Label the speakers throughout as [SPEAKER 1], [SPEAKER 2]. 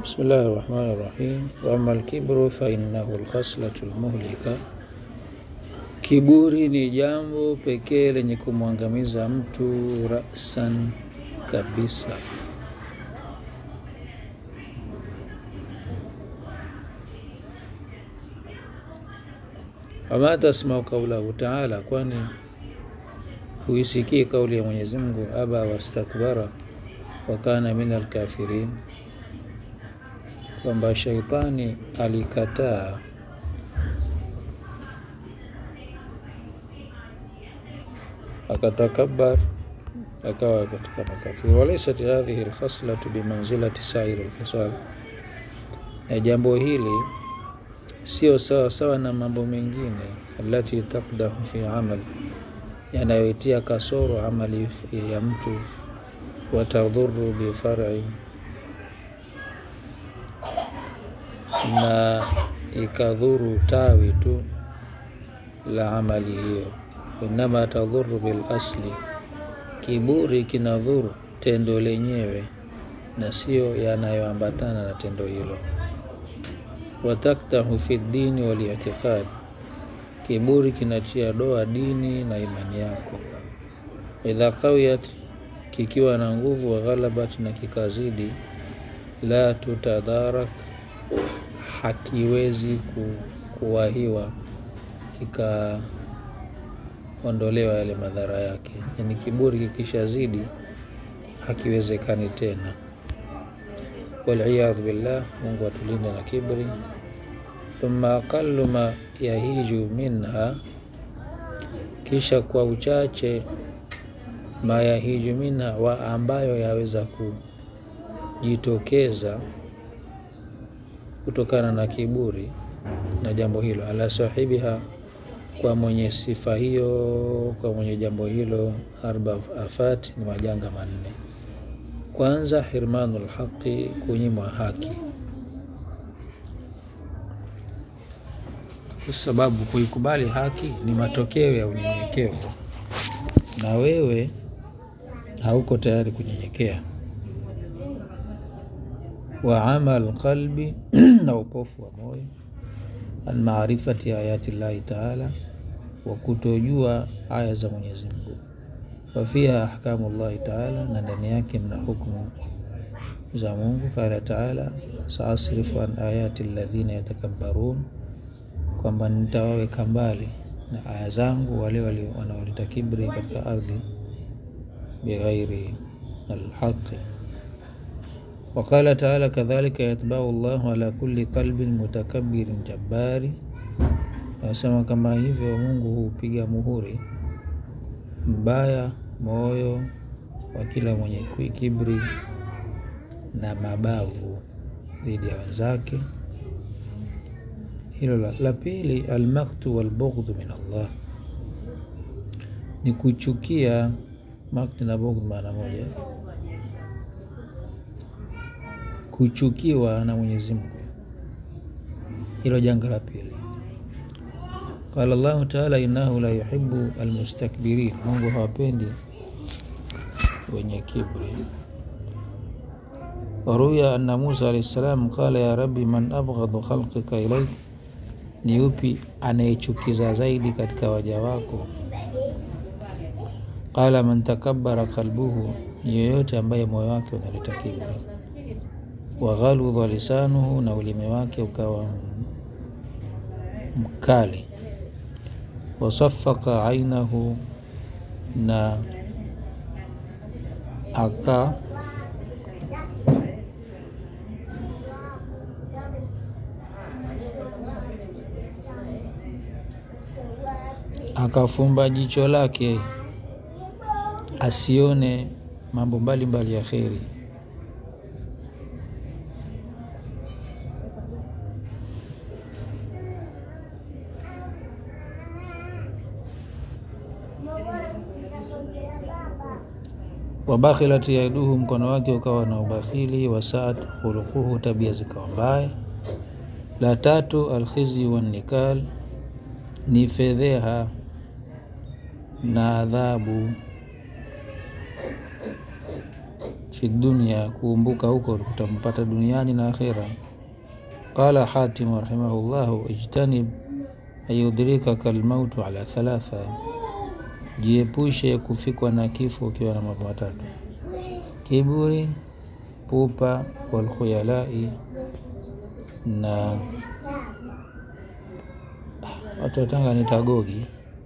[SPEAKER 1] بسم الله الرحمن الرحيم وأما الكبر فإنه الخصلة المهلكة Kiburi ni jambo pekee lenye kumwangamiza mtu rasan kabisa. Wama tasmau kaulahu taala, kwani huisikii kauli ya Mwenyezi Mungu, aba wastakbara wa kana min alkafirin, kwamba shaitani alikataa akatakabar akawa katika makafiri. Walaisat hadhihi lkhaslatu bimanzilati sairi lkhisal, na jambo hili sio sawa sawa na mambo mengine alati takdahu fi amal, yanayoitia kasoro amali ya mtu, watadhuru bifari, na ikadhuru tawi tu la amali hiyo inama tadhuru bil asli, kiburi kinadhuru tendo lenyewe na sio yanayoambatana na tendo hilo. Wataktahu fi dini wal i'tiqad, kiburi kinatia doa dini na imani yako. Idha qawiyat, kikiwa na nguvu, wa ghalabat, na kikazidi, la tutadarak, hakiwezi ku, kuwahiwa kika ondolewa yale madhara yake. Yani kiburi kikishazidi hakiwezekani tena. Waliyadhu billah, Mungu atulinde na kibri. Thumma aqallu ma yahiju minha, kisha kwa uchache ma yahiju minha, wa ambayo yaweza kujitokeza kutokana na kiburi na jambo hilo, ala sahibiha kwa mwenye sifa hiyo, kwa mwenye jambo hilo, arba afat, ni majanga manne. Kwanza, hirmanu lhaqi, kunyimwa haki, kwa sababu kuikubali haki ni matokeo ya unyenyekevu, na wewe hauko tayari kunyenyekea. Wa amal qalbi, na upofu wa moyo an maarifati ayati llahi taala, wa kutojua aya za Mwenyezi Mungu. Wa fiha ahkamu llahi taala, na ndani yake mna hukumu za Mungu. Qala taala saasrifu an ayati alladhina yatakabbarun, kwamba nitawaweka mbali na aya zangu wale wanaoleta kibri katika ardhi bighairi alhaqi Waqala taala kadhalika yatbau llahu ala kulli qalbin mutakabbirin jabbari, anasema kama hivyo Mungu hupiga muhuri mbaya moyo wa kila mwenye kibri na mabavu dhidi ya wenzake. Hilo la, la pili, almaktu walbughdhu min Allah, ni kuchukia. Makti na bughdh maana moja kuchukiwa na Mwenyezi Mungu, hilo janga la pili. Qala Allahu taala innahu la yuhibbu almustakbirin, Mungu hawapendi wenye kibri. Waruya anna Musa alayhi salam qala ya rabbi man abghadu khalqika ilaik, ni yupi anayechukiza zaidi katika waja wako? Qala man takabbara qalbuhu, ni yoyote ambaye moyo wake unaleta kibri waghaludha lisanuhu, na ulimi wake ukawa mkali. Wasafaka ainahu, na aka akafumba jicho lake asione mambo mbalimbali ya kheri. Wabakhilat yaduhu, mkono wake ukawa na ubakhili. Wasaat khuluquhu, tabia zikawa mbaya. La tatu, alkhizi wannikal, ni fedheha na adhabu. fi dunya, kuumbuka huko kutampata duniani na akhira. Qala Hatim rahimahullahu, ijtanib ayudrikaka almautu ala thalatha, jiepushe kufikwa na kifo ukiwa na mambo matatu: kiburi, pupa, walkhuyalai na watu watanga ni tagogi.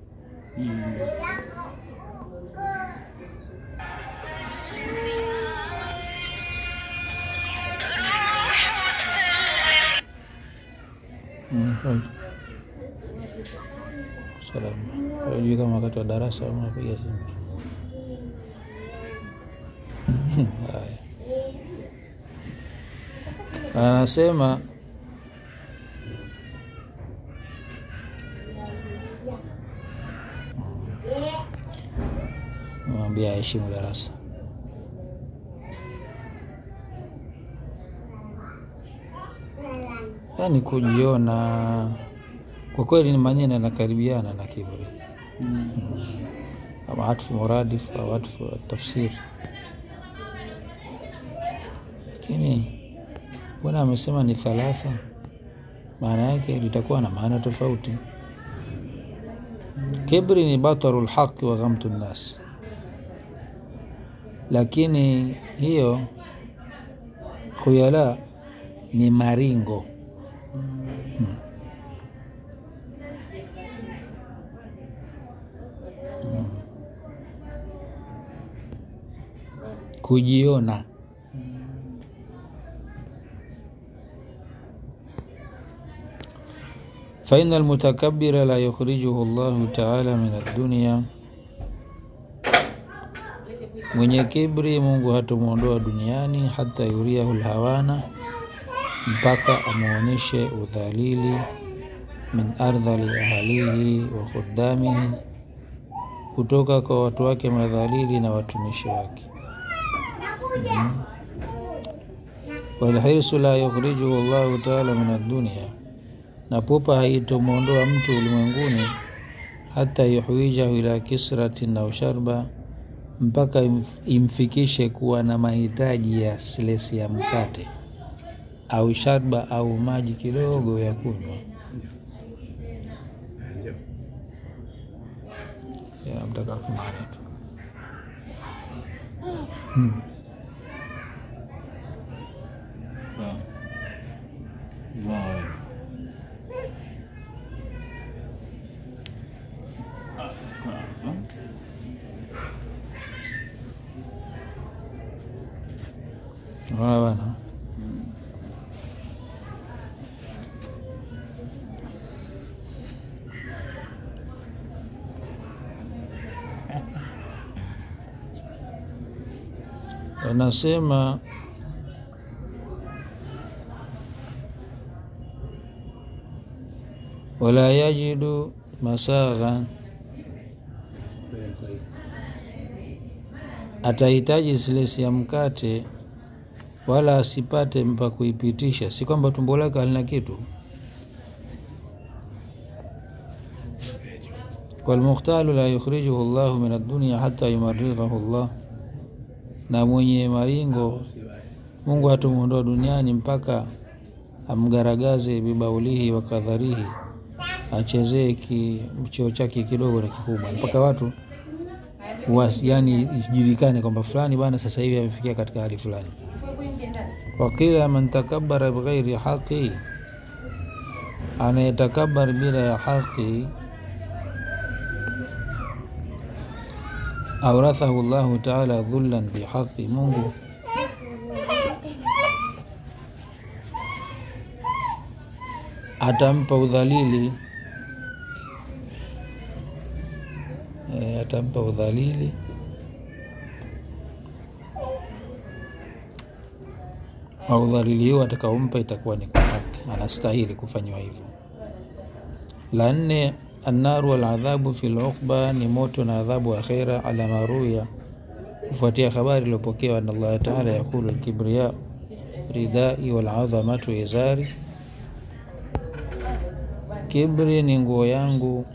[SPEAKER 1] Mm, right. Salama. Hujui kama wakati wa darasa au unapiga simu. Haya. Anasema mwambia aheshimu darasa. Yaani kujiona kwa kweli ni maneno yanakaribiana na kiburi ama atfu muradif au atfu tafsiri, lakini mbona amesema ni thalatha? Maana yake litakuwa na maana tofauti. Kibri ni bataru lhaqi wa ghamtu nnas, lakini hiyo khuyala ni maringo hmm. Hmm. kujiona faina almutakabira la yukhrijuhu llahu taala min addunia, mwenye kibri Mungu hatomwondoa duniani hata yuriahu lhawana, mpaka amwonyeshe udhalili min ardhali ahalihi wa khuddamihi, kutoka kwa watu wake madhalili na watumishi wake. mm. Walhirsu la yukhrijuhu llahu taala min addunia na pupa haitomwondoa mtu ulimwenguni hata yuhwijahu ila kisratin au sharba, mpaka imfikishe kuwa na mahitaji ya silesi ya mkate au sharba au maji kidogo ya kunywa. Mtakathumani tu hmm. Unaona bana, anasema wala yajidu masaghan, atahitaji silesi ya mkate wala asipate mpa kuipitisha, si kwamba tumbo lake halina kitu. Walmukhtalu la yukhrijuhu llahu min addunia hata yumarighahu llah, na mwenye maringo Mungu hatumwondoa duniani mpaka amgaragaze bibaulihi wa kadharihi, achezee kicheo chake kidogo na kikubwa, mpaka watu wasi, yani ijulikane kwamba fulani bana sasa hivi amefikia katika hali fulani. Wakila man takabara bighairi haqi, anayetakabar bila ya haqi, aurathahu llahu taala dhullan bihaqi, Mungu atampa udhalili e, atampa udhalili au udhalili hiyo atakaompa itakuwa ni kwa haki, anastahili kufanyiwa hivyo. La nne, annaru waladhabu fi luqba, ni moto na adhabu akhira, ala maruya, kufuatia habari iliyopokewa na Allah taala, yaqulu alkibriya ridai waladhamatu izari, kibri ni nguo yangu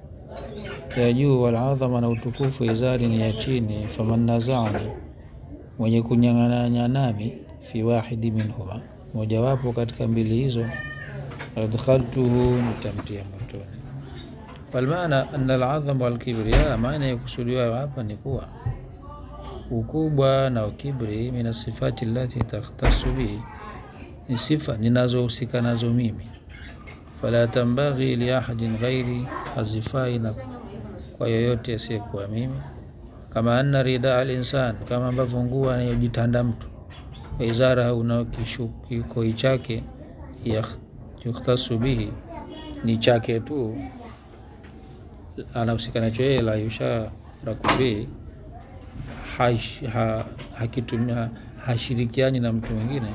[SPEAKER 1] ya juu, waladhama na utukufu izari ni ya chini. Faman nazani, mwenye kunyang'anya nami fi wahidi minhuma mojawapo katika mbili hizo adkhaltuhu nitamtia motoni walmaana ana aladhama walkibria maana ya kusudiwa hapa ni kuwa ukubwa na ukibri min sifati lati takhtasu bihi ni sifa ninazohusika nazo mimi fala tambaghi liahadin ghairi hazifai na kwa yoyote asiyekuwa mimi kama anna rida alinsan kama ambavyo nguo anayojitanda mtu waizarahu na kikoi chake yukhtasu bihi ni chake tu anahusika nacho yeye la yusharaku bihi hakitumia hashirikiani na mtu mwingine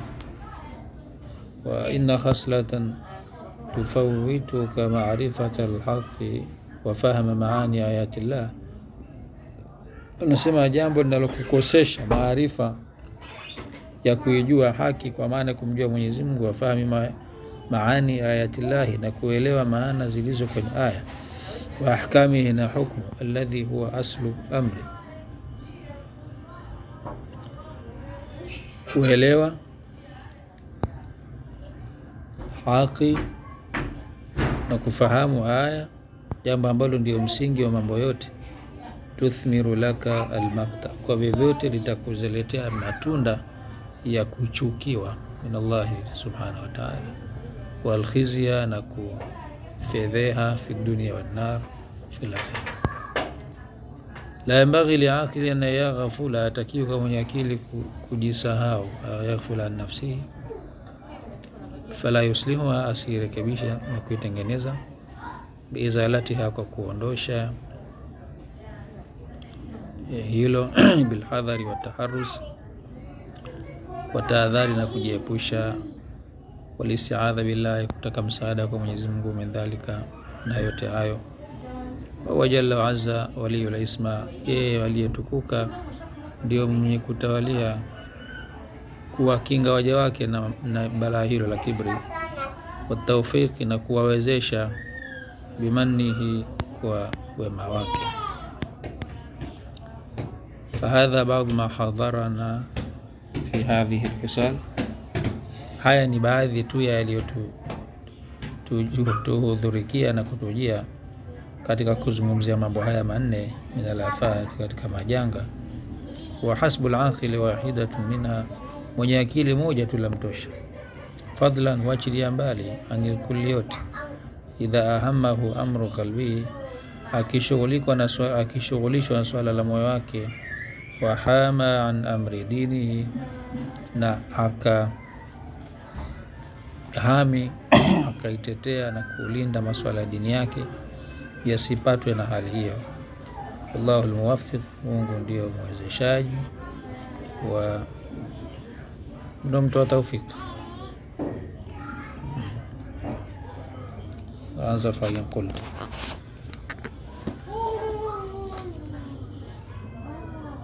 [SPEAKER 1] wa inna khaslatan tufawituka marifata lhaqi wa fahma maani ayati llah unasema jambo linalokukosesha maarifa ya kuijua haki kwa maana kumjua Mwenyezi Mungu wafahami ma, maani ayatillahi na kuelewa maana zilizo kwenye aya wa ahkamihi na hukmu alladhi huwa aslu amri kuelewa haki na kufahamu aya jambo ambalo ndio msingi wa mambo yote tuthmiru laka almakta kwa vyovyote litakuziletea matunda ya kuchukiwa min Allahi subhanahu wa ta'ala walkhizya na kufedheha fi dunia wannar fi lakhira la yambaghi liaqili an yaghfula atakiwa kwa mwenye akili kujisahau yaghfula an nafsihi fala yuslihuha asirekebisha na kuitengeneza biizalatiha kwa kuondosha hilo bilhadhari wataharus watahadhari na kujiepusha walistiadha billahi kutaka msaada kwa Mwenyezi Mungu min dhalika na yote hayo wa jalla wa azza waliyul isma yeye aliyetukuka ndio mwenye kutawalia kuwakinga waja wake na, na balaa hilo la kibri watawfiki na kuwawezesha bimannihi kwa wema wake fahadha baadhi ma hadharana fi hadhihi lkisal haya ni baadhi tu ya yaliyotuhudhurikia na kutujia katika kuzungumzia mambo haya manne min alafat katika majanga wa hasbu laqili wahidatun minha mwenye akili moja tu la mtosha fadlan wachilia mbali angekuli yote idha ahamahu amru qalbihi akishughulishwa na akishughulishwa na swala la moyo wake wahama an amri dinihi na aka hami akaitetea na kulinda masuala ya dini yake yasipatwe na hali hiyo wallahu lmuwafiq mungu ndio mwezeshaji wa ndo mtoa taufiki anza fain qulta